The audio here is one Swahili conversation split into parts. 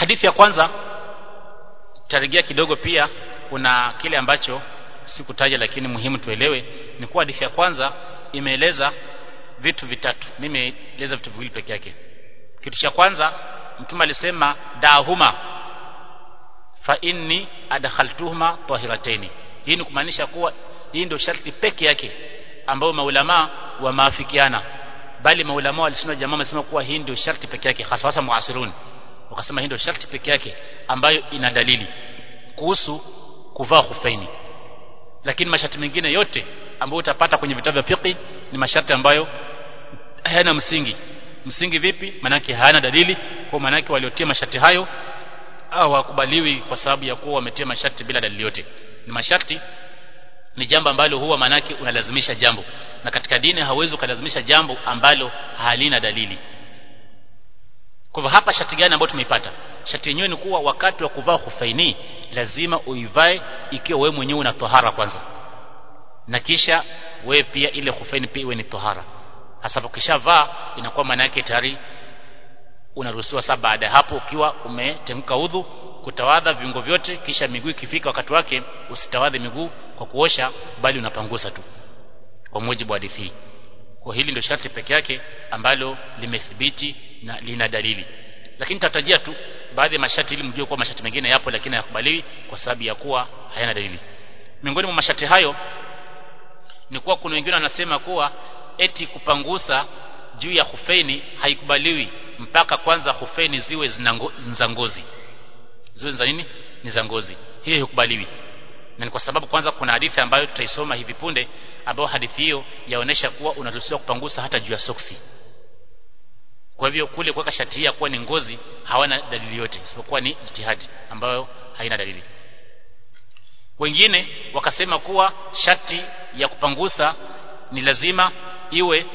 hadithi ya kwanza tarejea kidogo pia kuna kile ambacho sikutaja lakini muhimu tuelewe ni kuwa hadithi ya kwanza imeeleza vitu vitatu mimi nimeeleza vitu viwili peke yake kitu cha kwanza mtume alisema dahuma fa inni adkhaltuhuma tahirataini hii ni kumaanisha kuwa hii ndio sharti peke yake ambayo maulama wamaafikiana bali maulama walisema jamaa wamesema kuwa hii ndio sharti peke yake hasa hasa muasirun wakasema hii ndio sharti peke yake ambayo ina dalili kuhusu kuvaa khufaini lakini masharti mengine yote ambayo utapata kwenye vitabu vya fiqh ni masharti ambayo hayana msingi msingi vipi manake hayana dalili kwa manake waliotia masharti hayo hawakubaliwi kwa sababu ya kuwa wametia masharti bila dalili yote ni masharti ni jambo ambalo huwa manake unalazimisha jambo na katika dini hauwezi ukalazimisha jambo ambalo halina dalili kwa hivyo hapa shati gani ambayo tumeipata shati yenyewe ni kuwa wakati wa kuvaa khufaini lazima uivae ikiwa wewe mwenyewe una tohara kwanza na kisha wewe pia ile khufaini pia iwe ni tohara hasa ukishavaa inakuwa maana yake tayari unaruhusiwa sasa baada ya hapo ukiwa umetemka udhu kutawadha viungo vyote kisha miguu ikifika wakati wake usitawadhe miguu kwa kuosha bali unapangusa tu kwa mujibu wa hadithi kwa hili ndio sharti peke yake ambalo limethibiti na lina dalili lakini tatajia tu baadhi ya masharti ili mjue kuwa masharti mengine yapo lakini hayakubaliwi kwa sababu ya kuwa hayana dalili miongoni mwa masharti hayo ni kuwa kuna wengine wanasema kuwa eti kupangusa juu ya hufeni haikubaliwi mpaka kwanza hufeni ziwe za ngozi ziwe za nini ni za ngozi hiyo haikubaliwi na ni kwa sababu kwanza kuna hadithi ambayo tutaisoma hivi punde ambayo hadithi hiyo yaonesha kuwa unaruhusiwa kupangusa hata juu ya soksi kwa hivyo kule kuweka shati ya kuwa ni ngozi hawana dalili yote isipokuwa ni jitihadi ambayo haina dalili wengine wakasema kuwa shati ya kupangusa ni lazima iwe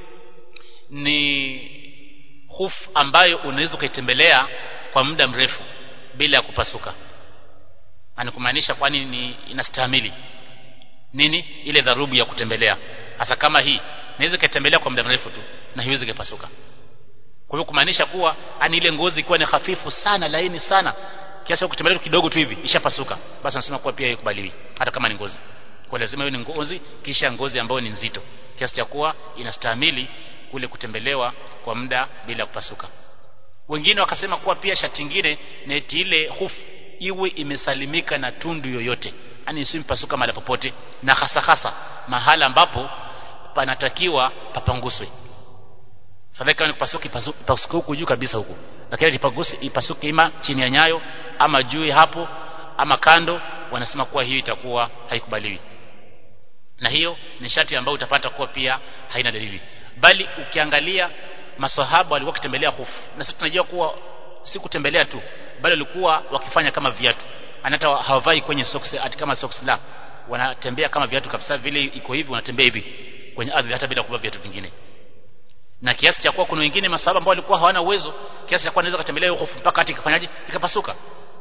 ni huf ambayo unaweza ukaitembelea kwa muda mrefu bila ya kupasuka anakumaanisha kwani ni inastahimili nini ile dharubu ya kutembelea hasa kama hii naweza kaitembelea kwa muda mrefu tu na hiwezi kupasuka kwa hiyo kumaanisha kuwa ani ile ngozi ikiwa ni hafifu sana laini sana kiasi kutembelea kidogo tu hivi ishapasuka basi nasema kuwa pia haikubaliwi hata kama ni ngozi kwa lazima iwe ni ngozi kisha ngozi ambayo ni nzito kiasi cha kuwa inastahimili kule kutembelewa kwa muda bila kupasuka wengine wakasema kuwa pia shati ingine ni eti ile hufu iwe imesalimika na tundu yoyote yani isimpasuka mahali popote na hasa hasa mahala ambapo panatakiwa papanguswe fadhali kama kupasuka ipasuke huku juu kabisa huku lakini ipaguse ipasuke ima chini ya nyayo ama juu hapo ama kando wanasema kuwa hiyo itakuwa haikubaliwi na hiyo ni shati ambayo utapata kuwa pia haina dalili bali ukiangalia masahaba walikuwa wakitembelea hofu na sisi tunajua kuwa si kutembelea tu bali walikuwa wakifanya kama viatu anata hawavai kwenye socks ati kama socks la wanatembea kama viatu kabisa vile iko hivi wanatembea hivi kwenye ardhi hata bila kuvaa viatu vingine na kiasi cha kuwa kuna wengine masahaba ambao walikuwa hawana uwezo kiasi cha kuwa anaweza kutembelea hofu mpaka hata ikafanyaje ikapasuka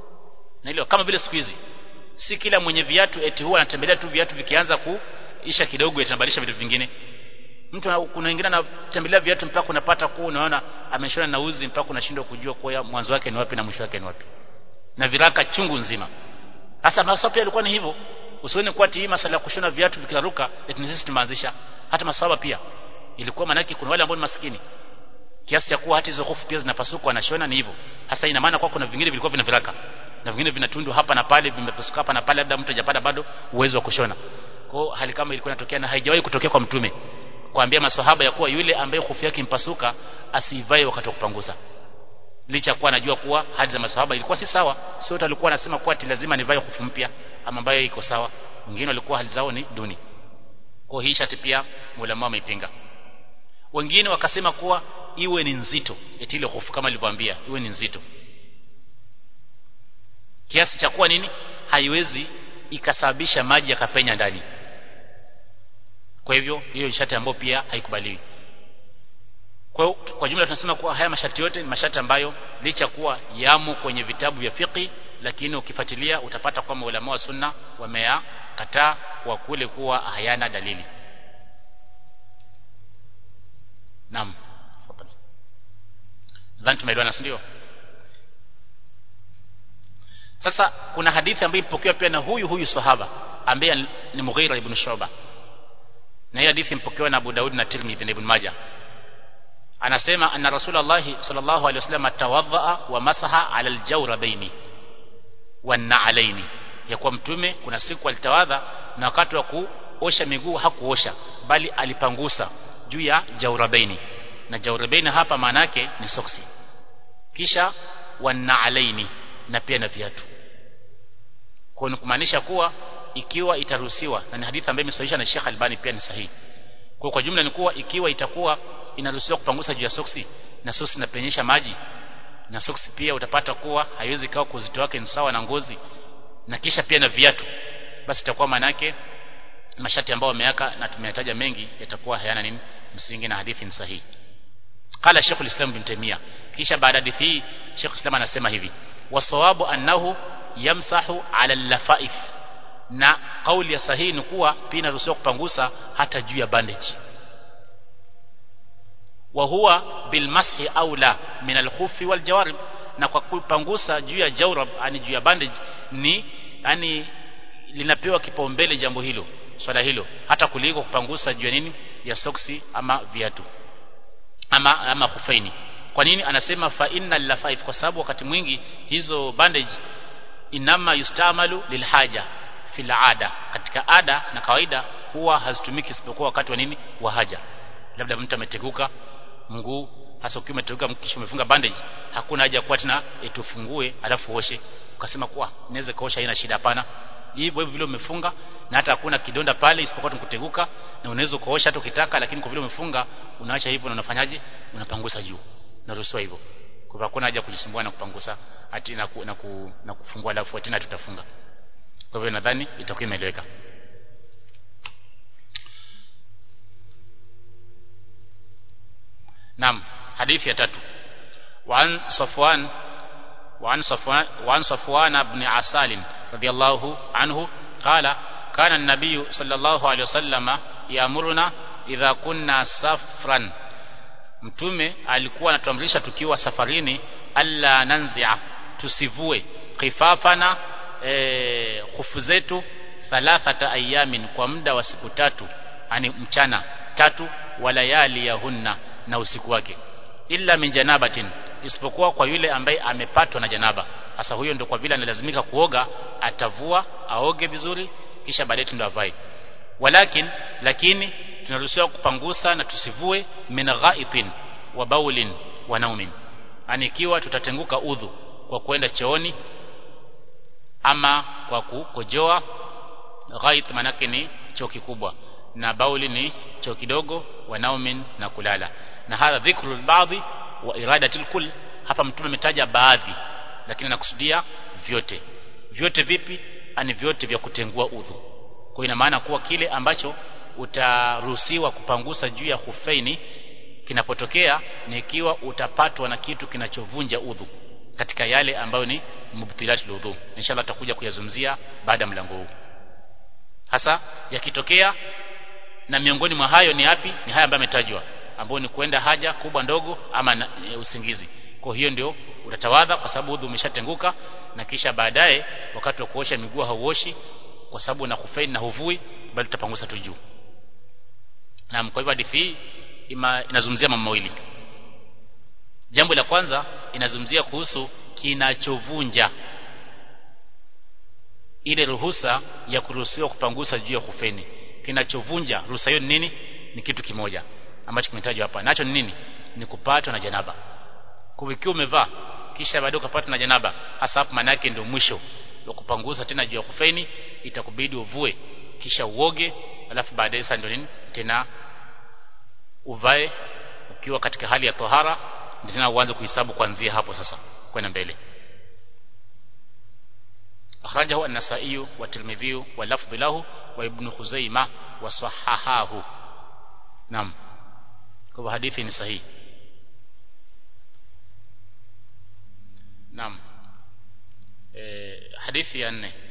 na hilo kama vile siku hizi si kila mwenye viatu eti huwa anatembelea tu viatu vikianza kuisha kidogo yatabadilisha vitu vingine mtu kuna wengine anatembelea viatu mpaka unapata kuwa unaona ameshona na uzi mpaka unashindwa kujua kwa mwanzo wake ni wapi na mwisho wake ni wapi na viraka chungu nzima sasa masahaba pia alikuwa ni hivyo usione kuwa hii masala ya kushona viatu vikiraruka eti sisi tumeanzisha hata masahaba pia ilikuwa manaki kuna wale ambao ni maskini kiasi cha kuwa hata hizo hofu pia zinapasuka wanashona ni hivyo hasa ina maana kwa kuna vingine vilikuwa vina viraka na vingine vinatundu hapa na pale vimepasuka hapa na pale labda mtu hajapata bado uwezo wa kushona kwa hali kama ilikuwa inatokea na haijawahi kutokea kwa mtume kuambia maswahaba ya kuwa yule ambaye hofu yake impasuka asivae wakati wa kupangusa licha kuwa anajua kuwa hadi za maswahaba ilikuwa si sawa sio wote walikuwa wanasema kuwa ati lazima nivae hofu mpya ama ambayo iko sawa wengine walikuwa hali zao ni duni kwa hii shati pia ulama wameipinga wengine wakasema kuwa iwe ni nzito eti ile hofu kama nilivyoambia iwe ni nzito kiasi cha kuwa nini haiwezi ikasababisha maji yakapenya ndani kwa hivyo hiyo ni shati ambayo pia haikubaliwi kwa, kwa jumla tunasema kuwa haya mashati yote ni mashati ambayo licha kuwa yamo kwenye vitabu vya fiqi lakini ukifuatilia utapata kwamba ulama wa sunna wameyakataa kwa kule kuwa hayana dalili naam nadhani tumeelewana si ndio sasa kuna hadithi ambayo ipokewa pia na huyu huyu sahaba ambaye ni Mughira ibn Shu'ba na hii hadithi ipokewa na Abu Daud na Tirmidhi na Ibn Majah anasema anna Rasulullah sallallahu alaihi wasallam tawadhaa wa masaha ala aljawrabaini wan na'alaini ya kuwa mtume kuna siku alitawadha na wakati wa kuosha miguu hakuosha bali alipangusa juu ya jawrabaini na jawrabaini hapa maana yake ni soksi kisha wan na'alaini na pia na viatu kwa kumaanisha kuwa ikiwa itaruhusiwa na ni hadithi ambayo imesahihisha na Sheikh Albani pia ni sahihi kwa kwa jumla ni kuwa ikiwa itakuwa inaruhusiwa kupangusa juu ya soksi na soksi inapenyesha maji na soksi pia utapata kuwa haiwezi kawa kuzito wake ni sawa na ngozi na kisha pia na viatu basi itakuwa manake mashati ambayo wameweka na tumeyataja mengi yatakuwa hayana nini msingi na hadithi ni sahihi qala Sheikh al-Islam bin Taymiyyah kisha baada ya hadithi hii Sheikh Islam anasema hivi wasawabu annahu yamsahu ala lafaif na kauli ya sahihi ni kuwa pia inaruhusiwa kupangusa hata juu ya bandage wa huwa bilmashi aula min alkhufi waljawarib na kwa kupangusa juu ya jawrab ani juu ya bandage ni yani linapewa kipaumbele jambo hilo swala hilo hata kuliko kupangusa juu ya nini ya soksi ama viatu ama ama khufaini kwa nini anasema fa innal lafaif kwa sababu wakati mwingi hizo bandage inama yustamalu lilhaja fil ada katika ada na kawaida huwa hazitumiki isipokuwa wakati wa nini wa haja labda mtu ameteguka mguu hasa ukiwa umeteguka kisha umefunga bandage hakuna haja kuwa tena etufungue alafu oshe ukasema kuwa naweza kaosha haina shida hapana hivyo hivyo vile umefunga na hata hakuna kidonda pale isipokuwa kuteguka na unaweza kuosha hata ukitaka lakini kwa vile umefunga unaacha hivyo na unafanyaje unapangusa juu naruhusiwa hivyo kwa hivyo hakuna haja kujisumbua na kupangusa ati na, ku, na, ku, na kufungua alafu tena tutafunga kwa hivyo nadhani itakuwa imeeleweka Naam hadithi ya tatu وعن صفوان وعن صفوان وعن صفوان بن عسال رضي الله عنه قال كان النبي صلى الله عليه وسلم يأمرنا إذا كنا سفرا mtume alikuwa anatuamrisha tukiwa safarini alla nanzia tusivue khifafana e, khufu zetu thalathata ayamin kwa muda wa siku tatu ani mchana tatu walayali yahunna na usiku wake illa min janabatin isipokuwa kwa yule ambaye amepatwa na janaba sasa huyo ndio kwa vile analazimika kuoga atavua aoge vizuri kisha baadaye ndio avae walakin lakini tunaruhusiwa kupangusa na tusivue min ghaitin wa baulin wa naumin yani ikiwa tutatenguka udhu kwa kwenda chooni ama kwa kukojoa ghait manake ni choo kikubwa na bauli ni choo kidogo wa naumin na kulala na hadha dhikru baadhi wa iradatil kull hapa mtume ametaja baadhi lakini anakusudia vyote vyote vipi ani vyote vya kutengua udhu kwa ina maana kuwa kile ambacho utaruhusiwa kupangusa juu ya hufaini kinapotokea ni ikiwa utapatwa na kitu kinachovunja udhu katika yale ambayo ni mubtilatul udhu inshallah tutakuja kuyazungumzia baada ya mlango huu hasa yakitokea na miongoni mwa hayo ni yapi ni haya ambayo ametajwa ambayo ni kwenda haja kubwa ndogo ama na, e, usingizi kwa hiyo ndio utatawadha kwa sababu udhu umeshatenguka na kisha baadaye wakati wa kuosha miguu hauoshi kwa sababu na kufaini na huvui bali utapangusa tu juu na kwa hivyo hadithi hii inazungumzia mambo mawili jambo la kwanza inazungumzia kuhusu kinachovunja ile ruhusa ya kuruhusiwa kupangusa juu ya kufeni kinachovunja ruhusa hiyo ni nini ni kitu kimoja ambacho kimetajwa hapa nacho ni nini ni kupatwa na janaba kwa ikiwa umevaa kisha baadaye ukapata na janaba hasa hapo maana yake ndio mwisho wa kupangusa tena juu ya kufeni itakubidi uvue kisha uoge alafu baadaye sasa ndio nini tena uvae ukiwa katika hali ya tohara ndio tena uanze kuhesabu kuanzia hapo sasa kwenda mbele akhrajahu an-nasa'i wa tirmidhi wa lafdh lahu wa ibn khuzaimah wa sahahahu naam kwa hadithi ni sahihi naam eh hadithi ya 4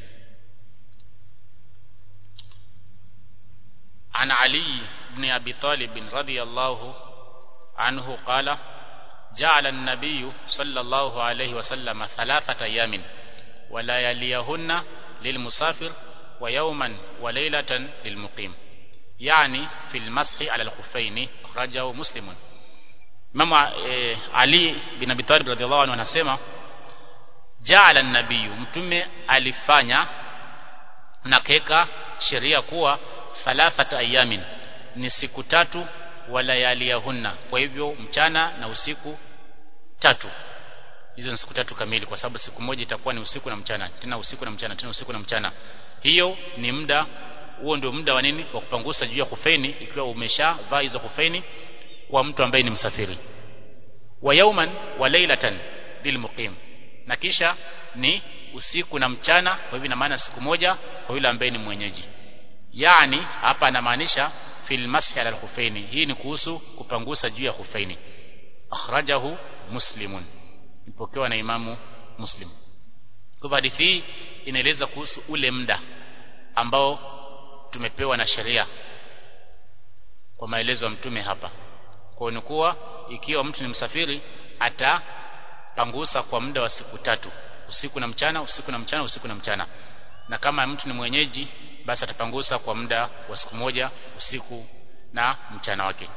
عن علي بن أبي طالب رضي الله عنه قال جعل النبي صلى الله عليه وسلم ثلاثة أيام wala yaliyahunna lilmusafir wa yawman wa laylatan lilmuqim yani fil mashi ala alkhuffaini akhrajahu muslimun Mama e, Ali bin Abi Talib radhiallahu anhu anasema jaala nabiyu mtume alifanya na keka sheria kuwa thalathata ayamin ni siku tatu walayaliyahunna kwa hivyo mchana na usiku tatu hizo ni siku tatu kamili kwa sababu siku moja itakuwa ni usiku na mchana tena usiku na mchana tena usiku na mchana hiyo ni muda huo ndio muda wa nini wa kupangusa juu ya kufeni ikiwa umeshavaa hizo kufeni kwa mtu ambaye ni msafiri wa yauman wa lailatan lilmuqim na kisha ni usiku na mchana kwa hivyo ina maana siku moja kwa yule ambaye ni mwenyeji yani hapa anamaanisha fil mashi ala al hii ni kuhusu kupangusa juu ya khufaini akhrajahu muslimun ipokewa na imamu muslim kwa hadithi hii inaeleza kuhusu ule muda ambao tumepewa na sheria kwa maelezo ya mtume hapa kwa ni kuwa ikiwa mtu ni msafiri atapangusa kwa muda wa siku tatu usiku na mchana usiku na mchana usiku na mchana na kama mtu ni mwenyeji basi atapangusa kwa muda wa siku moja usiku na mchana wake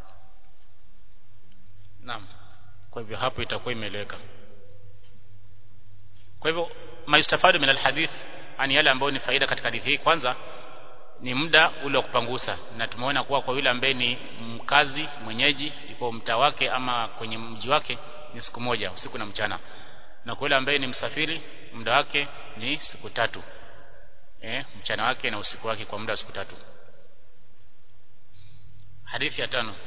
naam kwa hivyo hapo itakuwa imeeleweka kwa hivyo maistafadu min alhadith ani yale ambayo ni faida katika hadithi hii kwanza ni muda ule wa kupangusa na tumeona kuwa kwa yule ambaye ni mkazi mwenyeji yuko mtaa wake ama kwenye mji wake ni siku moja usiku na mchana na kwa yule ambaye ni msafiri muda wake ni siku tatu eh mchana wake na usiku wake kwa muda wa siku tatu hadithi ya tano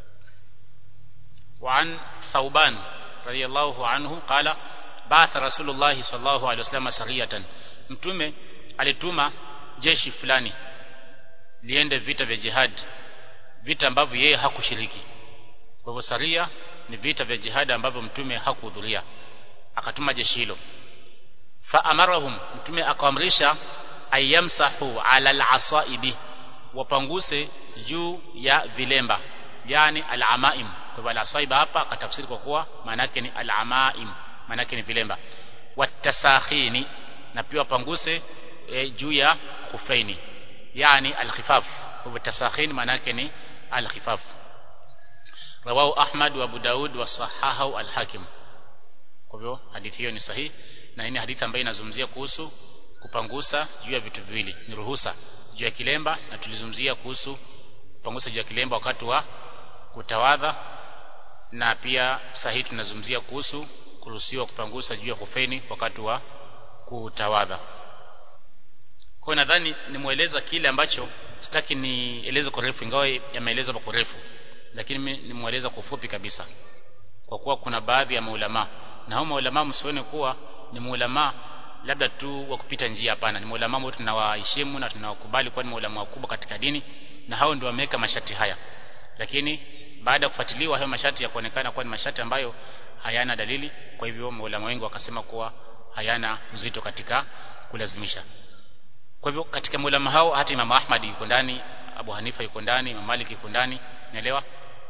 وعن ثوبان رضي الله عنه قال بعث رسول الله صلى الله عليه وسلم سرية mtume alituma jeshi fulani liende vita vya jihad vita ambavyo yeye hakushiriki kwa hivyo saria ni vita vya jihad ambavyo mtume hakuhudhuria akatuma jeshi hilo fa amarahum mtume akaamrisha ayamsahu ala al-asaibi wapanguse juu ya vilemba yani al-amaim kwa hivyo al-asaiba hapa akatafsiri kwa kuwa maana yake ni al-amaim maana yake ni vilemba watasakhini na pia wapanguse e, juu ya khufaini yani al-khifaf kwa hivyo tasakhin maana yake ni al-khifaf rawahu Ahmad wa Abu Daud wa sahahu al-Hakim kwa hivyo hadithi hiyo ni sahihi na hii ni hadithi ambayo inazungumzia kuhusu kupangusa juu ya vitu viwili ni ruhusa juu ya kilemba na tulizungumzia kuhusu kupangusa juu ya kilemba wakati wa kutawadha na pia sahihi tunazungumzia kuhusu kuruhusiwa kupangusa juu ya kufeni wakati wa kutawadha kwa nadhani nimueleza kile ambacho sitaki nieleze kwa refu ingawa yameelezwa kwa refu lakini nimueleza kwa ufupi kabisa kwa kuwa kuna baadhi ya maulama na hao maulama msione kuwa ni maulama labda tu wa kupita njia hapana ni maulama ambao tunawaheshimu na tunawakubali kuwa ni maulama wakubwa katika dini na hao ndio wameweka mashati haya lakini baada ya kufuatiliwa hayo mashati ya kuonekana kuwa ni mashati ambayo hayana dalili kwa hivyo maulama wengi wakasema kuwa hayana uzito katika kulazimisha kwa hivyo katika maulama hao hata Imam Ahmad yuko ndani Abu Hanifa yuko ndani Imam Malik yuko ndani unaelewa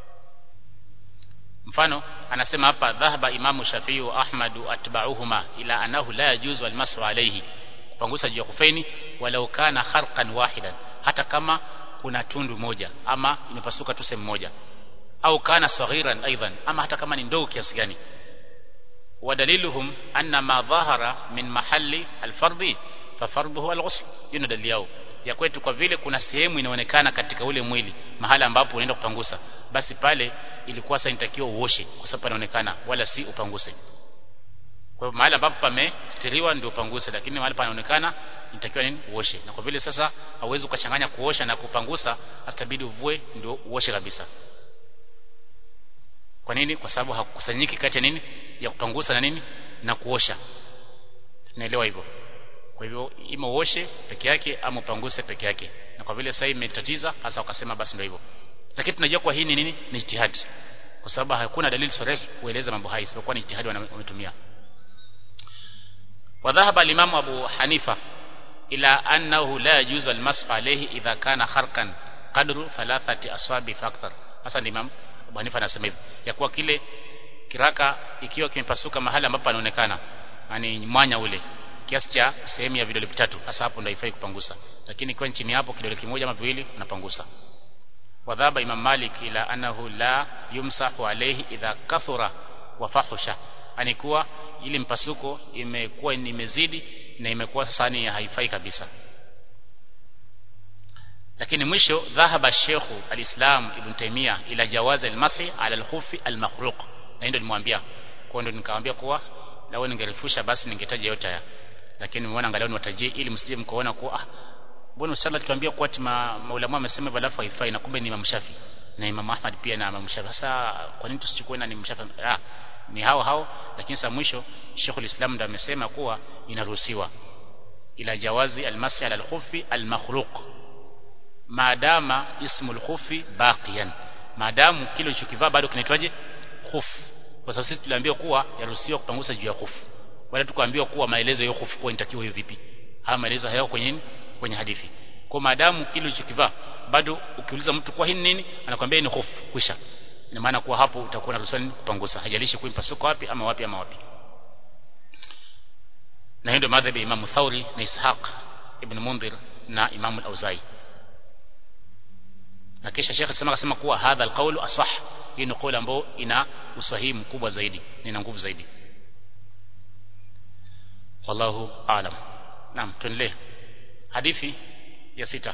mfano anasema hapa dhahaba imamu Shafi'i wa Ahmad atba'uhuma ila anahu la yajuzu almasu alayhi kupangusa juu ya kufaini walau kana kharqan wahidan hata kama kuna tundu moja ama imepasuka tu sehemu moja au kana saghiran aidan ama hata kama ni ndogo kiasi gani wadaliluhum anna ma dhahara min mahalli alfardhi fafarduhu alghusl hiyo dalili yao ya kwetu kwa vile kuna sehemu inaonekana katika ule mwili mahala ambapo unaenda kupangusa basi pale ilikuwa sasa inatakiwa uoshe kwa sababu panaonekana wala si upanguse kwa hivyo mahali ambapo pamestiriwa ndio upanguse lakini mahali panaonekana inatakiwa nini uoshe na kwa vile sasa hauwezi ukachanganya kuosha na kupangusa asitabidi uvue ndio uoshe kabisa kwa nini kwa sababu hakukusanyiki kati ya nini ya kupangusa na nini na kuosha tunaelewa hivyo kwa hivyo ima uoshe peke yake ama upanguse peke yake na kwa vile sasa imetatiza hasa wakasema basi ndio hivyo lakini tunajua kwa hii ni nini ni ijtihad kwa sababu hakuna dalili sahihi kueleza mambo haya isipokuwa ni ijtihad wametumia وذهب الإمام أبو حنيفة إلى أنه لا يجوز المسح عليه إذا كان خرقا قدر ثلاثة أصابع فأكثر hasa ni Imam Abu Hanifa anasema hivi ya kuwa kile kiraka ikiwa kimepasuka mahali ambapo panaonekana yani mwanya ule kiasi cha sehemu ya vidole vitatu hasa hapo ndio haifai kupangusa lakini kwa chini hapo kidole kimoja ama viwili unapangusa wadhaba imam malik ila annahu la yumsahu alayhi idha kathura wa fahusha anikuwa ili mpasuko imekuwa imezidi na imekuwa sasa ni haifai kabisa lakini mwisho dhahaba shekhu alislam ibn taimia ila jawaz almasih ala alkhufi almakhluq na ndio nimwambia kwa ndio nikamwambia kuwa lao ningerefusha basi ningetaja yote haya lakini nimeona angalau niwatajie ili msije mkaona kuwa ah mbona usala tuambia kuwa tima maulama wamesema balafu haifai na kumbe ni Imam Shafi na Imam Ahmad pia na Imam Shafi sasa kwa nini tusichukue na ni Shafi ah ni hao hao lakini sasa mwisho Sheikhul Islam ndo amesema kuwa inaruhusiwa ila jawazi almasih ala alkhufi almakhluq maadama ismu alkhufi baqiyan maadamu kile ulichokivaa bado kinaitwaje khufu kwa sababu sisi tuliambiwa kuwa yaruhusiwa kupangusa juu ya khufu wala tukaambiwa kuwa maelezo ya khufu kwa inatakiwa hiyo vipi haya maelezo hayo kwenye nini kwenye hadithi kwa maadamu kile ulichokivaa bado ukiuliza mtu kwa hii nini anakuambia ni khufu kwisha ina maana kuwa hapo utakuwa na ruhusa kupangusa hajalishi kuimpa soko wapi ama wapi ama wapi na hiyo ndio madhhabi ya Imam Thauri na Ishaq ibn Mundhir na Imam al-Auzai na kisha Sheikh alisema akasema kuwa hadha alqaulu asah hii ni kauli ambayo ina usahihi mkubwa zaidi na ina nguvu zaidi wallahu aalam naam tuendelee hadithi ya sita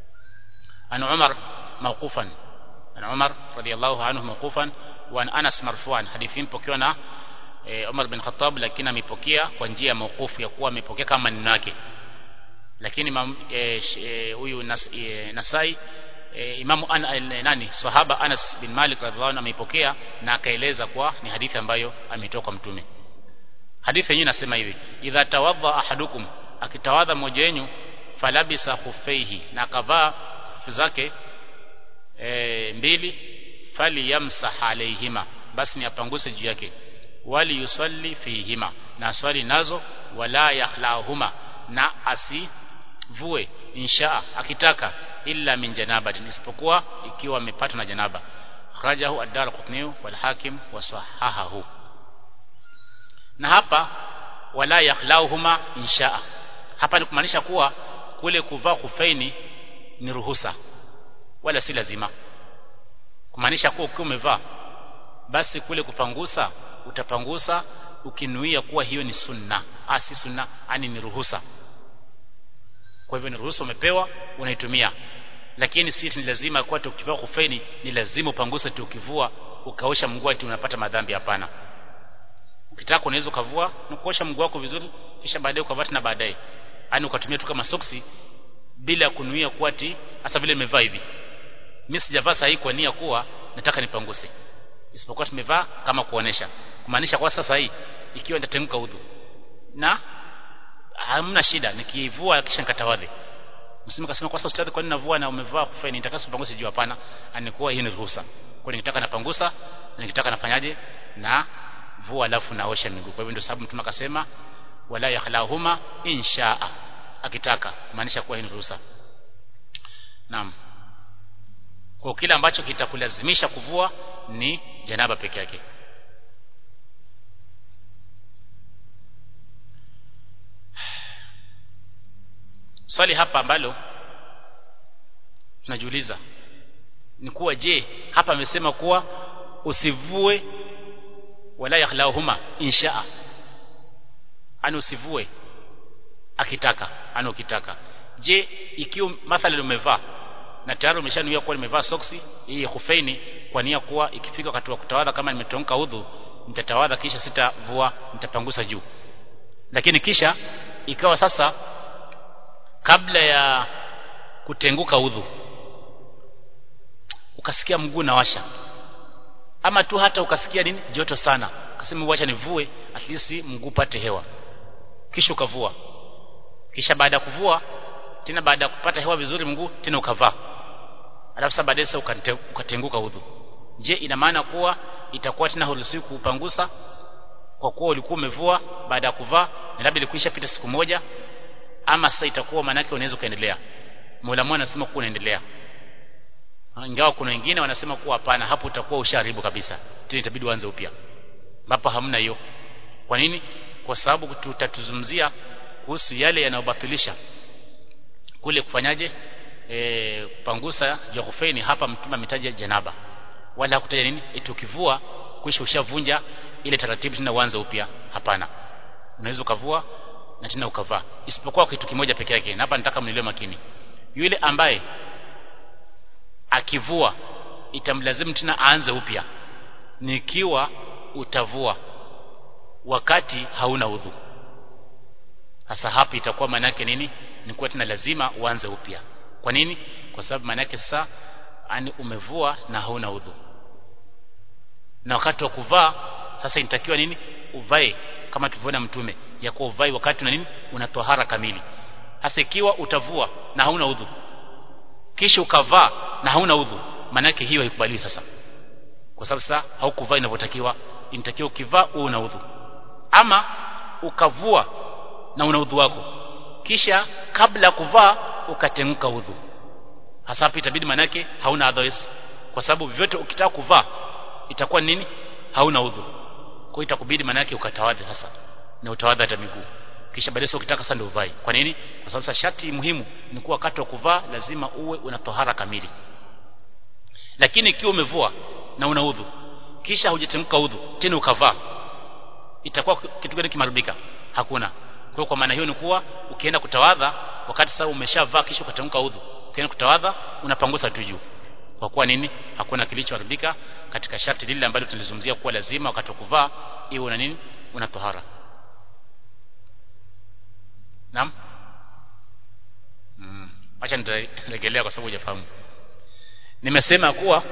an Umar mawqufan an Umar radiyallahu anhu mawqufan wa an Anas marfu'an hadithi mpokewa na e, Umar bin Khattab lakini amepokea kwa njia ya mawqufu ya kuwa amepokea kama maneno yake lakini huyu e, nas, e, Nasai e, Imamu an, e, nani sahaba Anas bin Malik radhiallahu anhu ameipokea na akaeleza kwa ni hadithi ambayo ametoka kwa mtume hadithi yenyewe inasema hivi idha tawadha ahadukum akitawadha mmoja wenu falabisa khufaihi na akavaa hufu zake e, mbili fali yamsah alaihima basi ni apanguse juu yake wali yusalli fihima na aswali nazo wala yakhlahuma na asivue insha akitaka illa min janabatin isipokuwa ikiwa amepatwa na janaba kharajahu ad-darqutni wal hakim wa sahahahu na hapa wala yakhlauhuma insha hapa ni kumaanisha kuwa kule kuvaa kufaini ni ruhusa wala si lazima kumaanisha kuwa ukiwa umevaa basi kule kupangusa utapangusa ukinuia kuwa hiyo ni sunna ah si sunna ani ni ruhusa kwa hivyo ni ruhusa umepewa unaitumia lakini si ni lazima kwa ukivaa kufaini ni lazima upanguse tu ukivua ukaosha mguu ati unapata madhambi hapana ukitaka unaweza ukavua na kuosha mguu wako vizuri kisha baadaye ukavaa tena baadaye yani ukatumia tu kama soksi bila kunuia kuwa ati hasa vile nimevaa hivi mimi sijavaa sahihi kwa nia kuwa nataka nipanguse isipokuwa tumevaa kama kuonesha kumaanisha kwa sasa hii ikiwa nitatenguka udhu na hamna shida nikivua kisha nikatawadhi msimu kasema kwa sasa ustadhi kwa nini navua na umevaa kufaini nitakaso panguse juu hapana anikuwa hii ni ruhusa kwa nikitaka napangusa na nikitaka nafanyaje na vua alafu naosha miguu kwa hivyo ndio sababu mtume akasema wala yakhlahuma inshaa akitaka maanisha kuwa hii ni ruhusa naam kwa kile ambacho kitakulazimisha kuvua ni janaba peke yake swali hapa ambalo tunajiuliza ni kuwa je hapa amesema kuwa usivue wala yakhlahuma inshaa ani usivue akitaka ani ukitaka je ikiwa mathalan umevaa na tayari umeshanuia kuwa nimevaa soksi hii khufeini kwa nia kuwa ikifika wakati wa kutawadha kama nimetonka udhu nitatawadha kisha sitavua nitapangusa juu lakini kisha ikawa sasa kabla ya kutenguka udhu ukasikia mguu na washa ama tu hata ukasikia nini joto sana ukasema wacha nivue at least mguu pate hewa kisha ukavua kisha baada ya kuvua tena baada ya kupata hewa vizuri mguu tena ukavaa alafu sasa baadaye ukatenguka udhu je ina maana kuwa itakuwa tena huruhusiwi kuupangusa kwa kuwa ulikuwa umevua baada ya kuvaa na labda ilikuisha pita siku moja ama sasa itakuwa maana yake unaweza kuendelea Mola mwana anasema kuwa unaendelea ingawa kuna wengine wanasema kuwa hapana hapo utakuwa usharibu kabisa tena itabidi uanze upya hapa hamna hiyo kwa nini kwa sababu tutatuzungumzia kuhusu yale yanayobatilisha kule kufanyaje e, kupangusa juu kufeni hapa mtume ametaja janaba wala hakutaja nini eti ukivua kisha ushavunja ile taratibu tena uanze upya hapana unaweza ukavua na tena ukavaa isipokuwa kitu kimoja peke yake na hapa nataka mnielewe makini yule ambaye akivua itamlazimu tena aanze upya nikiwa utavua wakati hauna udhu sasa hapa itakuwa maana yake nini ni kuwa tena lazima uanze upya kwa nini kwa sababu maana yake sasa ani umevua na hauna udhu na wakati wa kuvaa sasa inatakiwa nini uvae kama tulivyoona mtume ya kuwa uvae wakati na nini una tohara kamili hasa ikiwa utavua na hauna udhu kisha ukavaa na hauna udhu maana yake hiyo haikubaliwi sasa kwa sababu sasa haukuvaa inavyotakiwa inatakiwa ukivaa uwe una udhu ama ukavua na una udhu wako kisha kabla ya kuvaa ukatemka udhu hasa hapo itabidi maana yake hauna otherwise kwa sababu vyote ukitaka kuvaa itakuwa nini hauna udhu kwa itakubidi maana yake ukatawadhe sasa na utawadha hata miguu kisha baadaye ukitaka sasa ndio uvae kwa nini kwa sababu sasa shati muhimu ni kuwa wakati wa kuvaa lazima uwe una tohara kamili lakini ikiwa umevua na una udhu kisha hujatemka udhu tena ukavaa itakuwa kitu gani kimarubika hakuna kwa kwa maana hiyo ni kuwa ukienda kutawadha wakati sasa umeshavaa kisha ukatemka udhu ukienda kutawadha unapangusa tu juu kwa kuwa nini hakuna kilichoharibika katika sharti lile ambalo tulizungumzia kuwa lazima wakati wa kuvaa iwe una nini una tohara Naam? Mm. Acha nitarejelea kwa sababu hujafahamu. Nimesema kuwa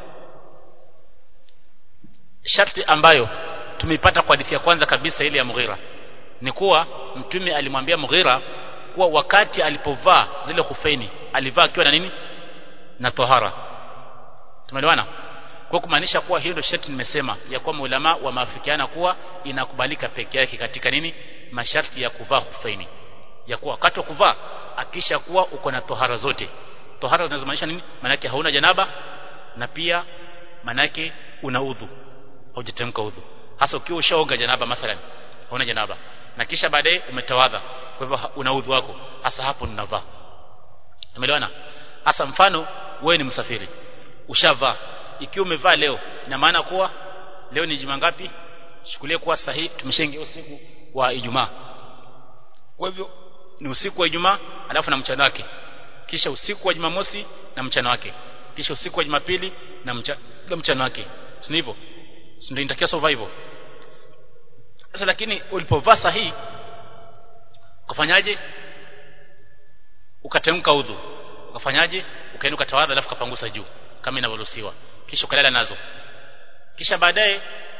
sharti ambayo tumeipata kwa hadithi ya kwanza kabisa ile ya Mughira ni kuwa mtume alimwambia Mughira kuwa wakati alipovaa zile khufeni alivaa akiwa na nini na tohara tumeelewana kwa kumaanisha kuwa hiyo ndio sharti nimesema ya kuwa maulama wamaafikiana kuwa inakubalika peke yake katika nini masharti ya kuvaa khufeni ya kuwa wakati wa kuvaa akisha kuwa uko na tohara zote tohara zinazomaanisha nini manake hauna janaba na pia manake una udhu haujatemka udhu hasa ukiwa ushaoga janaba mathalan hauna janaba na kisha baadaye umetawadha kwa hivyo una udhu wako hasa hapo ninavaa umeelewana hasa mfano wewe ni msafiri ushavaa ikiwa umevaa leo ina maana kuwa leo ni juma ngapi chukulie kuwa sahihi tumeshaingia usiku wa Ijumaa kwa hivyo ni usiku wa Ijumaa alafu na mchana wake kisha usiku wa Jumamosi na mchana wake kisha usiku wa Jumapili na mchana, na mchana wake si hivyo si ndio inatakiwa sova hivyo sasa lakini ulipovaa sahihi ukafanyaje ukatemka udhu ukafanyaje ukaenda ukatawadha alafu kapangusa juu kama inavyoruhusiwa kisha ukalala nazo kisha baadaye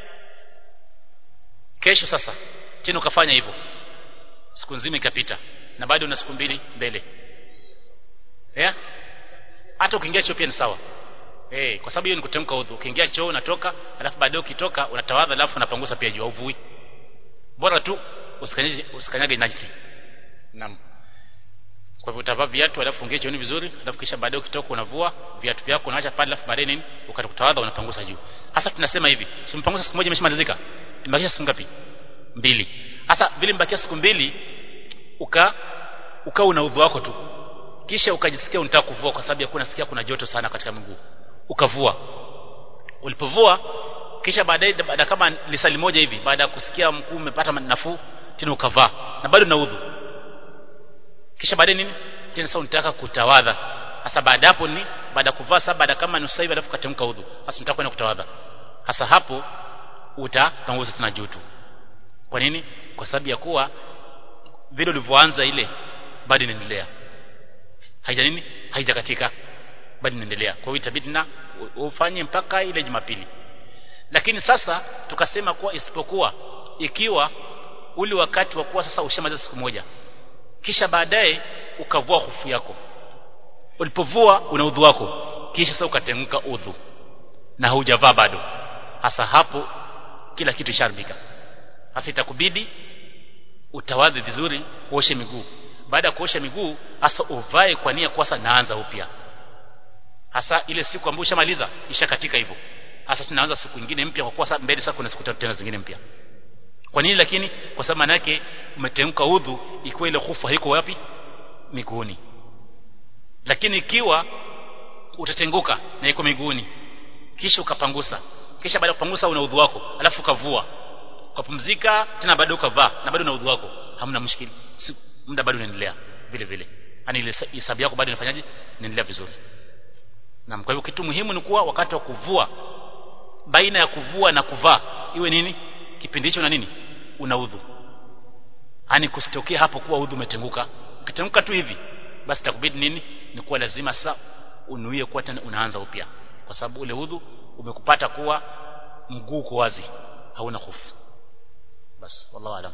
kesho sasa tena ukafanya hivyo siku nzima ikapita na bado una siku mbili mbele yeah? hata ukiingia choo pia ni sawa eh kwa sababu hiyo ni kutemka udhu ukiingia choo unatoka alafu baadaye ukitoka unatawadha alafu unapangusa pia juu uvui bora tu usikanyage usikanyage najisi naam kwa hivyo utavaa viatu alafu ungie chooni vizuri alafu kisha baadaye ukitoka unavua viatu vyako unaacha pale alafu baadaye nini ukatawadha unapangusa juu hasa tunasema hivi simpangusa siku moja imeshamalizika imebakisha siku ngapi mbili hasa vile mbakia siku mbili uka ukaa una udhu wako tu kisha ukajisikia unataka kuvua kwa sababu ya kuna sikia kuna joto sana katika miguu ukavua ulipovua kisha baadaye baada kama lisali moja hivi baada ya kusikia mkuu umepata nafuu tena ukavaa na bado na udhu kisha baadaye nini tena sasa unataka kutawadha sasa baada hapo ni baada kuvaa sasa baada kama nusu hivi alafu katemka udhu sasa unataka kwenda kutawadha sasa hapo utapanguza tena joto kwa nini kwa sababu ya kuwa vile ulivyoanza ile bado inaendelea haija nini haijakatika bado inaendelea kwa hiyo itabidi na ufanye mpaka ile Jumapili lakini sasa tukasema kuwa isipokuwa ikiwa ule wakati wa kuwa sasa ushamaliza siku moja kisha baadaye ukavua hofu yako ulipovua una udhu wako kisha sasa ukatenguka udhu na haujavaa bado hasa hapo kila kitu sharibika hasa itakubidi utawadhi vizuri uoshe miguu baada ya kuosha miguu hasa uvae kwa nia kwa naanza upya hasa ile siku ambayo ushamaliza ishakatika hivyo hasa tunaanza siku nyingine mpya kwa kuwa mbele sasa kuna siku tatu tena zingine mpya kwa nini lakini kwa sababu maana yake umetemka udhu ikiwa ile hufu haiko wapi miguuni lakini ikiwa utatenguka na iko miguuni kisha ukapangusa kisha baada ya kupangusa una udhu wako alafu ukavua ukapumzika tena bado ukavaa na bado una udhu wako hamna mshikili si, muda bado unaendelea vile vile yani ile hisabu yako bado inafanyaje inaendelea vizuri na kwa hivyo kitu muhimu ni kuwa wakati wa kuvua baina ya kuvua na kuvaa iwe nini kipindi hicho na nini una udhu yani kusitokea hapo kuwa udhu umetenguka ukitenguka tu hivi basi takubidi nini ni kuwa lazima sasa unuie kuwa tena unaanza upya kwa sababu ule udhu umekupata kuwa mguu uko wazi hauna hofu basi wallahu alam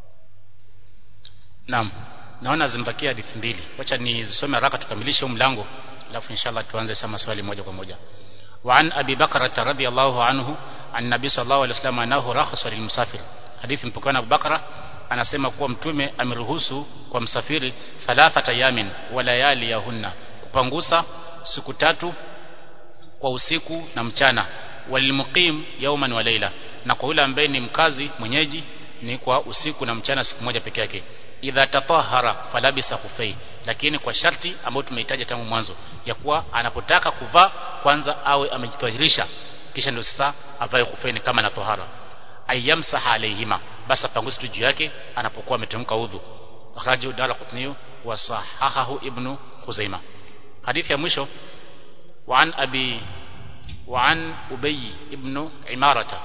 naam naona zimbakia hadithi mbili wacha nizisome haraka tukamilishe huu mlango alafu inshallah tuanze sasa maswali moja kwa moja وعن أبي بكرة رضي الله عنه عن النبي صلى الله عليه وسلم أنه رخص للمسافر حديث mpokana Abu Bakra anasema kuwa mtume ameruhusu kwa msafiri thalathata yamin wa layali yahunna kupangusa siku tatu kwa usiku na mchana walilmuqim yawman wa layla na kwa yule ambaye ni mkazi mwenyeji ni kwa usiku na mchana siku moja peke yake idha tatahara falabisa khufai lakini kwa sharti ambayo tumehitaja tangu mwanzo ya kuwa anapotaka kuvaa kwanza awe amejitahirisha kisha ndio sasa avae khufaini kama na tohara ayamsaha alayhima basi apanguse tu juu yake anapokuwa ametemka udhu akhrajahu darqutni wa sahahahu ibn khuzaima hadithi ya mwisho وعن أبي وعن أبي ابن عمارة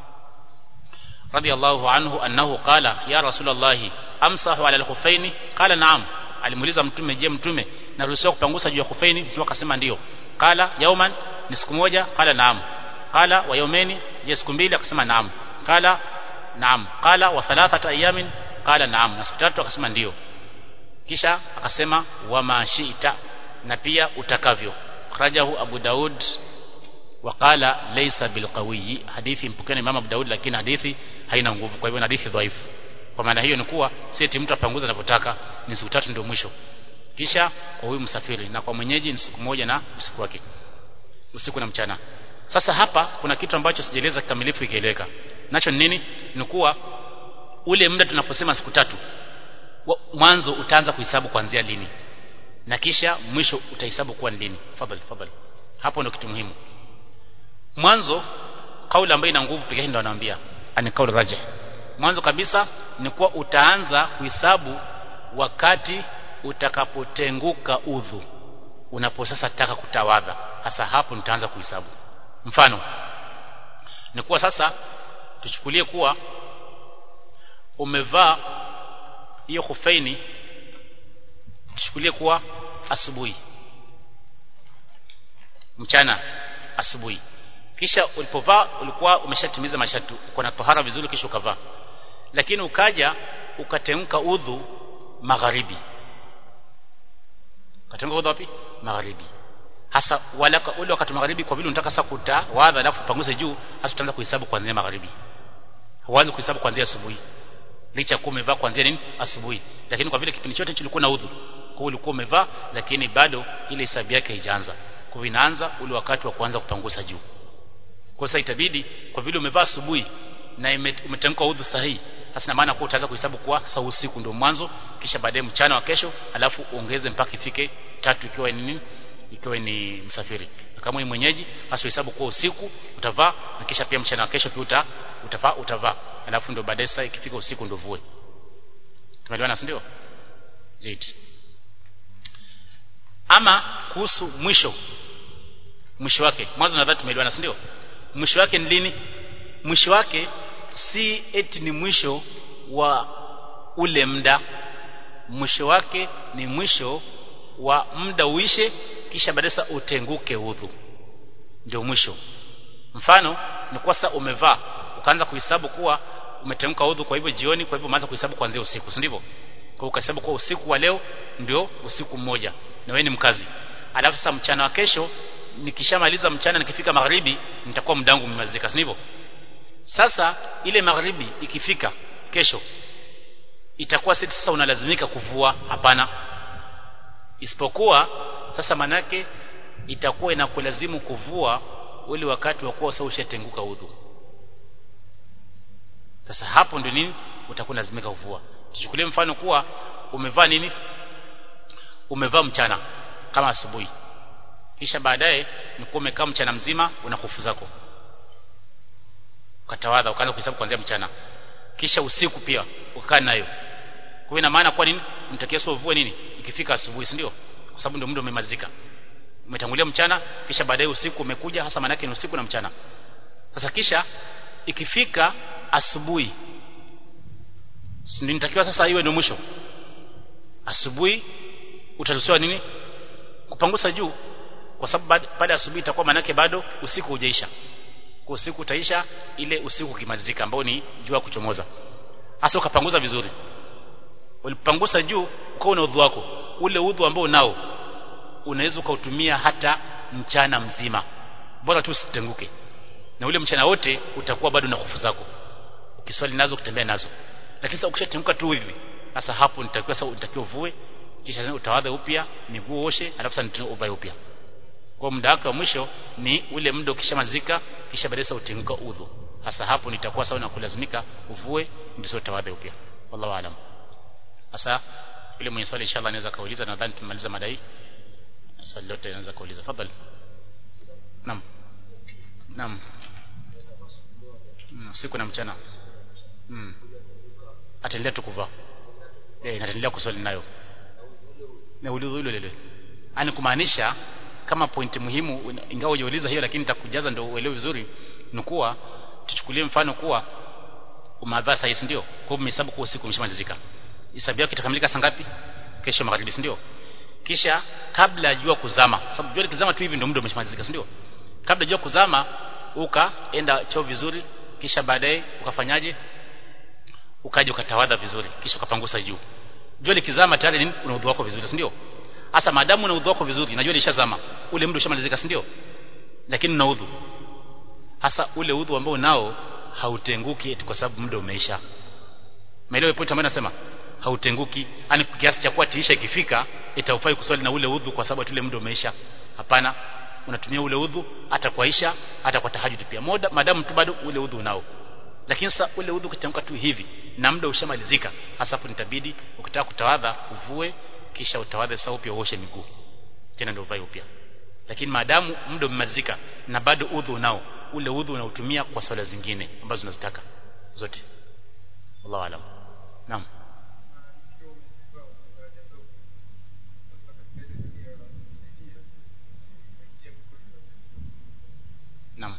رضي الله عنه أنه قال يا رسول الله أمسح على الخفين قال نعم alimuuliza mtume je mtume naruhusiwa kupangusa juu ya khufaini mtume akasema ndio qala yauman ni siku moja qala naam qala wa yaumeni je siku mbili akasema naam qala naam qala wa thalathata ayamin qala naam na siku tatu akasema ndio kisha akasema wa mashita na pia utakavyo akhrajahu abu daud وقال ليس بالقوي hadithi mpokeni mama Abu Daud lakini hadithi haina nguvu kwa hivyo ni hadithi dhaifu kwa maana hiyo ni kuwa si eti mtu apanguza anavyotaka ni siku tatu ndio mwisho kisha kwa huyu msafiri na kwa mwenyeji ni siku moja na usiku wake usiku na mchana sasa hapa kuna kitu ambacho sijaeleza kikamilifu ikieleweka nacho ni nini ni kuwa ule muda tunaposema siku tatu mwanzo utaanza kuhesabu kuanzia lini na kisha mwisho utahesabu kuwa ni lini fadhali fadhali hapo ndio kitu muhimu mwanzo kauli ambayo ina nguvu pekee ndio anaambia ani kauli rajih mwanzo kabisa ni kuwa utaanza kuhesabu wakati utakapotenguka udhu unapo sasa taka kutawadha hasa hapo nitaanza kuhesabu mfano ni kuwa sasa tuchukulie kuwa umevaa hiyo khufaini tuchukulie kuwa asubuhi mchana asubuhi kisha ulipovaa ulikuwa umeshatimiza masharti uko na tahara vizuri kisha ukavaa lakini ukaja ukatemka udhu magharibi ukatemka udhu wapi magharibi hasa wala ule wakati magharibi kwa vile unataka sasa kutawadha alafu upanguze juu hasa utaanza kuhesabu kuanzia magharibi huanzi kuhesabu kuanzia asubuhi licha kuwa umevaa kuanzia nini asubuhi lakini kwa vile kipindi chote kilikuwa na udhu kwa ulikuwa umevaa lakini bado ile hesabu yake haijaanza kwa inaanza ule wakati wa kuanza kupangusa juu kwa sasa itabidi kwa vile umevaa asubuhi na umetamka udhu sahihi hasa maana kwa utaanza kuhesabu kwa saa usiku ndio mwanzo kisha baadaye mchana wa kesho alafu uongeze mpaka ifike tatu ikiwa ni nini ikiwa ni msafiri kama ni mwenyeji hasa hesabu kwa usiku utavaa na kisha pia mchana wa kesho pia uta, utavaa utavaa alafu ndio baadaye sasa ikifika usiku ndio vue tumeelewana ndio zaidi ama kuhusu mwisho mwisho wake mwanzo nadhani tumeelewana si ndio mwisho wake ni lini mwisho wake si eti ni mwisho wa ule muda mwisho wake ni mwisho wa muda uishe kisha baadaye utenguke udhu ndio mwisho mfano ni kwa sasa umevaa ukaanza kuhesabu kuwa umetemka udhu kwa hivyo jioni kwa hivyo umeanza kuhesabu kuanzia usiku si ndivyo kwa ukahesabu kwa usiku wa leo ndio usiku mmoja na wewe ni mkazi alafu sasa mchana wa kesho nikishamaliza mchana nikifika magharibi nitakuwa muda wangu umemalizika si ndivyo sasa ile magharibi ikifika kesho itakuwa sisi sasa unalazimika kuvua hapana isipokuwa sasa manake itakuwa inakulazimu kuvua ule wakati wa kuwa sasa ushatenguka udhu sasa hapo ndio nini utakuwa lazimika kuvua tuchukulie mfano kuwa umevaa nini umevaa mchana kama asubuhi kisha baadaye nikuwa umekaa mchana mzima una kufu zako ukatawadha ukaanza kuhesabu kuanzia mchana kisha usiku pia ukakaa nayo kwa ina maana kwa nini mtakia sio uvue nini ikifika asubuhi si ndio kwa sababu ndio muda umemalizika umetangulia mchana kisha baadaye usiku umekuja hasa maana yake ni usiku na mchana sasa kisha ikifika asubuhi ndio nitakiwa sasa iwe ndio mwisho asubuhi utaruhusiwa nini kupangusa juu kwa sababu baada ya asubuhi itakuwa manake bado usiku hujaisha kwa usiku utaisha ile usiku ukimalizika ambao ni jua kuchomoza hasa ukapanguza vizuri ulipangusa juu ukawa na udhu wako ule udhu ambao unao unaweza ukautumia hata mchana mzima bora tu usitenguke na ule mchana wote utakuwa bado na hofu zako ukiswali nazo kutembea nazo lakini sasa ukishatenguka tu hivi sasa hapo nitakiwa sasa utakiwa uvue kisha utawadha upya miguu oshe alafu sasa uvae upya kwa muda wake wa mwisho ni ule muda ukishamazika kisha baadaye utenguka udhu hasa hapo nitakuwa sawa na kulazimika uvue ndio sasa utawadha upya wallahu aalam sasa yule mwenye swali inshallah anaweza kauliza nadhani tumaliza mada hii swali lote anaweza kauliza fadhali naam naam mm, usiku na mchana mm. ataendelea tu kuvaa eh naendelea kuswali nayo na ulizo hilo lile ani kumaanisha kama pointi muhimu ingawa hujauliza hiyo lakini nitakujaza ndio uelewe vizuri ni kuwa tuchukulie mfano kuwa umavaa saa ndio kwa hiyo hesabu kwa usiku umeshamalizika hesabu yako itakamilika saa ngapi kesho magharibi ndio kisha kabla ya jua kuzama sababu jua likizama tu hivi ndio muda umeshamalizika ndio kabla jua kuzama ukaenda choo vizuri kisha baadaye ukafanyaje ukaja ukatawadha vizuri kisha ukapangusa juu jua likizama tayari nini una udhu wako vizuri ndio hasa maadamu una udhu wako vizuri na jua lishazama ule muda ushamalizika ndio lakini una udhu hasa ule udhu ambao nao hautenguki eti kwa sababu muda umeisha maelewa point ambayo nasema hautenguki yani kiasi cha kuwa tiisha ikifika itaufai kuswali na ule udhu kwa sababu ule muda umeisha hapana unatumia ule udhu hata kwa isha hata kwa tahajjud pia moda madamu tu bado ule udhu unao lakini sasa ule udhu ukitamka tu hivi na muda ushamalizika hasa hapo nitabidi ukitaka kutawadha uvue kisha utawadhe sasa upya uoshe miguu tena ndio uvae upya lakini maadamu muda umemalizika na bado udhu unao ule udhu unautumia kwa swala zingine ambazo unazitaka zote wallahu alam naam Naam.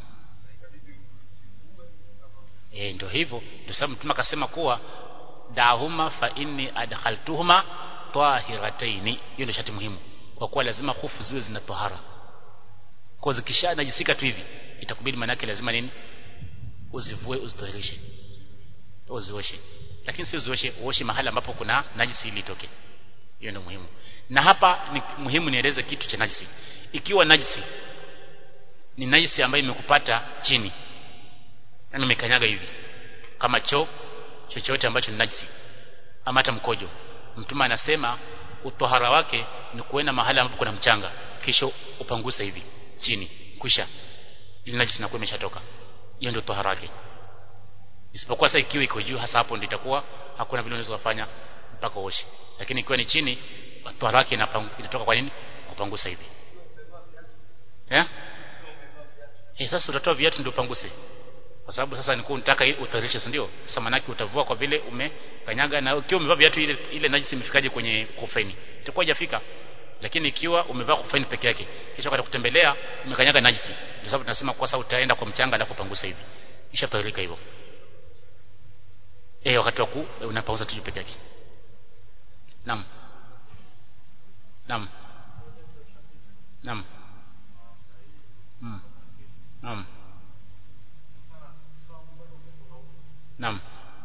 Eh ndio hivyo ndio sababu mtume akasema kuwa dahuma fa inni adkhaltuhuma tahirataini hiyo ndio shati muhimu kwa kuwa lazima hufu ziwe zina tahara kwa zikisha najisika tu hivi itakubidi manake lazima nini uzivue uzitohereshe uzioshe lakini si uzioshe uoshe mahali ambapo kuna najisi ili itoke hiyo ndio muhimu na hapa ni muhimu nieleze kitu cha najisi ikiwa najisi ni najisi ambayo imekupata chini yani umekanyaga hivi kama choo chochote ambacho ni najisi ama hata mkojo mtume anasema utohara wake ni kuenda mahali ambapo kuna mchanga kisha upangusa hivi chini kusha ili najisi inakuwa imeshatoka hiyo ndio tohara yake isipokuwa sasa ikiwa iko juu hasa hapo ndio itakuwa hakuna vile unaweza kufanya mpaka uoshe lakini ikiwa ni chini tohara yake inatoka kwa nini kupangusa hivi yeah? Eh sasa utatoa viatu ndio panguse. Kwa sababu sasa niko unataka utarishe ndio? Sasa manaki utavua kwa vile umekanyaga na ukiwa umevaa viatu ile ile najisi imefikaje kwenye kufaini. Itakuwa hajafika. Lakini ikiwa umevaa kufaini peke yake kisha wakati kutembelea umekanyaga najisi. Ndio sababu tunasema kwa sasa utaenda kwa mchanga alafu pangusa hivi. Kisha tairika hivyo. Eh wakati wa ku unapangusa tu peke yake. Naam. Naam. Naam. Mm. Naam. Naam.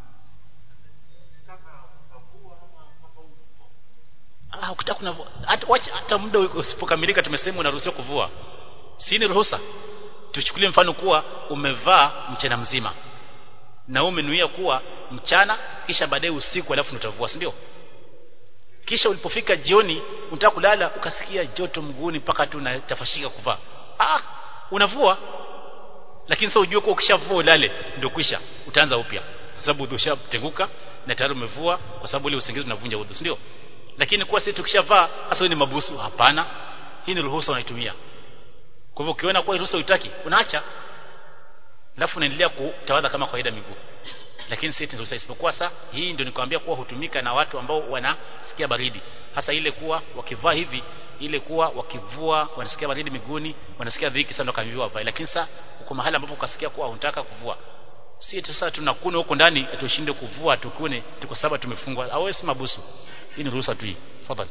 Ah, ukitaka kunavua hata wacha hata muda usipokamilika tumesema unaruhusiwa kuvua. Si ni ruhusa. Tuchukulie mfano kuwa umevaa mchana mzima. Na umenuia kuwa mchana kisha baadaye usiku alafu utavua, si ndio? Kisha ulipofika jioni unataka kulala ukasikia joto mguuni mpaka tu unatafashika kuvaa. Ah, unavua lakini sasa ujue kwa ukishavua ulale ndio kwisha utaanza upya kwa sababu udhu ushatenguka na tayari umevua kwa sababu ile usingizi unavunja udhu si ndio lakini kwa sisi tukishavaa sasa ni mabusu hapana hii ni ruhusa unaitumia kwa hivyo ukiona kwa ruhusa uitaki unaacha alafu unaendelea kutawadha kama kawaida miguu lakini si ruhusa isipokuwa saa hii ndio nikwambia kuwa hutumika na watu ambao wanasikia baridi hasa ile kuwa wakivaa hivi ile kuwa wakivua wanasikia baridi miguuni wanasikia dhiki sana kamviwa hapa lakini sasa uko mahali ambapo ukasikia kuwa unataka kuvua si sasa tunakuna huko ndani tushinde kuvua tukune tuko saba tumefungwa au si mabusu hii ni ruhusa tu hii tafadhali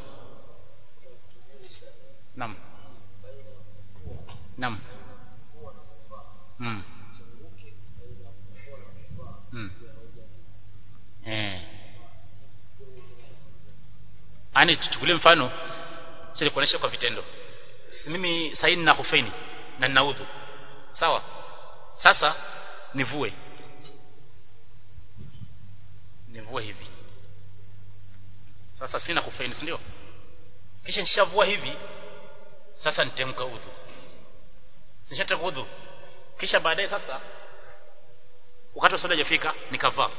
naam naam mm. mm. eh ani tuchukulie mfano sisi kuonesha kwa vitendo mimi sasa nina hufaini na nina udhu sawa sasa nivue nivue hivi sasa sina hufaini si ndio kisha nishavua hivi sasa nitemka udhu nishataka udhu kisha baadaye sasa wakati wa swala hajafika nikavaa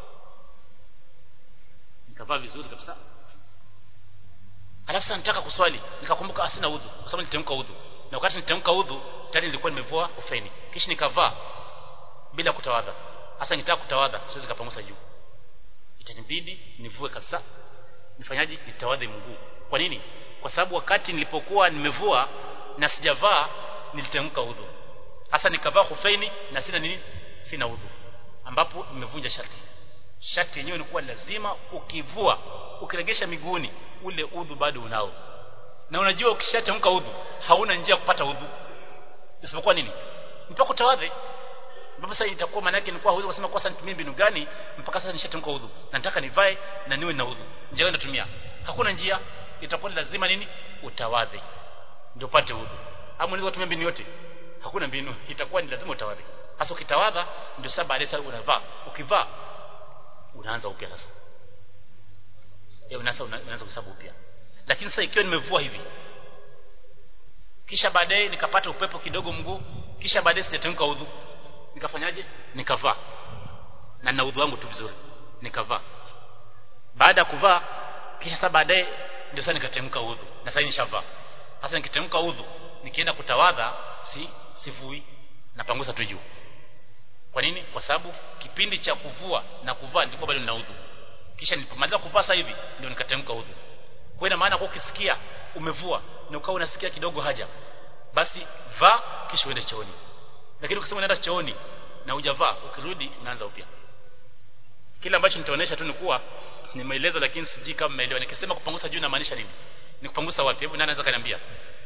nikavaa vizuri kabisa alafu sasa nitaka kuswali nikakumbuka asina udhu kwa sababu nitemka udhu na wakati nitemka udhu tayari nilikuwa nimevua ufaini kisha nikavaa bila kutawadha hasa nitaka kutawadha siwezi kapangusa juu itanibidi nivue kabisa nifanyaje nitawadhe mguu kwa nini kwa sababu wakati nilipokuwa nimevua na sijavaa nilitemka udhu hasa nikavaa hufaini na sina nini sina udhu ambapo nimevunja sharti sharti yenyewe ilikuwa lazima ukivua ukiregesha miguuni ule udhu bado unao na unajua ukishatamka udhu hauna njia ya kupata udhu isipokuwa nini mpaka utawadhe ambapo sasa itakuwa maana yake nilikuwa huwezi kusema kwa sasa nitumie mbinu gani mpaka sasa nishatamka udhu na nataka nivae na niwe na udhu njia gani natumia hakuna njia itakuwa lazima nini utawadhe ndio upate udhu ama unaweza kutumia mbinu yote hakuna mbinu itakuwa ni lazima utawadhe hasa ukitawadha ndio sasa baadaye sasa unavaa ukivaa unaanza upya sasa eh unaanza unaanza kuhesabu upya lakini sasa ikiwa nimevua hivi kisha baadaye nikapata upepo kidogo mguu kisha baadaye sijatamka udhu nikafanyaje nikavaa na na udhu wangu tu vizuri nikavaa baada ya kuvaa kisha sasa baadaye ndio sasa nikatemka udhu na sasa nishavaa sasa nikitemka udhu nikienda kutawadha si sivui napangusa tu juu kwa nini kwa sababu kipindi cha kuvua na kuvaa ndipo bado nina udhu kisha nilipomaliza kuvaa sasa hivi ndio nikatemka udhu kwa ina maana kwa ukisikia umevua na ukawa unasikia kidogo haja basi vaa kisha uende chooni lakini ukisema unaenda chooni na hujavaa ukirudi unaanza upya kile ambacho nitaonesha tu ni kuwa nimeeleza lakini sijui kama mmeelewa nikisema kupangusa juu inamaanisha nini ni kupangusa wapi hebu nani anaweza kaniambia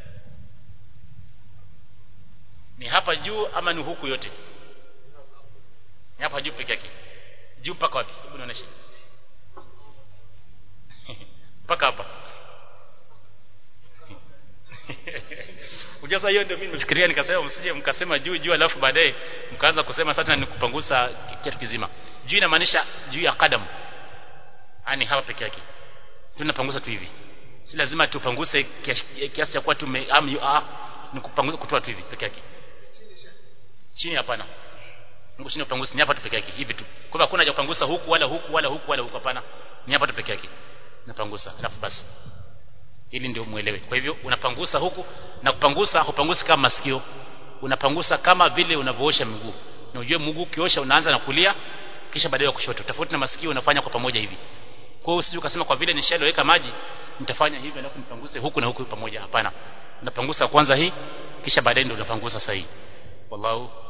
ni hapa juu ama ni huku yote ni hapa juu peke yake juu mpaka wapi hebu nionyeshe mpaka hapa Ujaza hiyo ndio mimi nimefikiria nikasema msije mkasema juu juu alafu baadaye mkaanza kusema sasa ni kupangusa kitu kizima. Juu inamaanisha juu ya kadam. Ani hapa peke yake. Tunapangusa tu hivi. Si lazima tupanguse kiasi cha kuwa tume am ah, ni kupangusa kutoa tu hivi peke yake. Chini hapana. Mungu chini upangusa ni hapa tu peke yake hivi tu. Kwa hivyo hakuna haja kupangusa huku wala huku wala huku wala huku hapana. Ni hapa tu peke yake. Napangusa alafu basi ili ndio muelewe kwa hivyo unapangusa huku na kupangusa hupangusi kama masikio unapangusa kama vile unavyoosha miguu na ujue mguu ukiosha unaanza na kulia kisha baadaye kushoto tofauti na masikio unafanya kwa pamoja hivi kwa hiyo usije ukasema kwa vile nishaloweka maji nitafanya hivi alafu nipanguse huku na huku pamoja hapana unapangusa kwanza hii kisha baadaye ndio unapangusa sahihi wallahu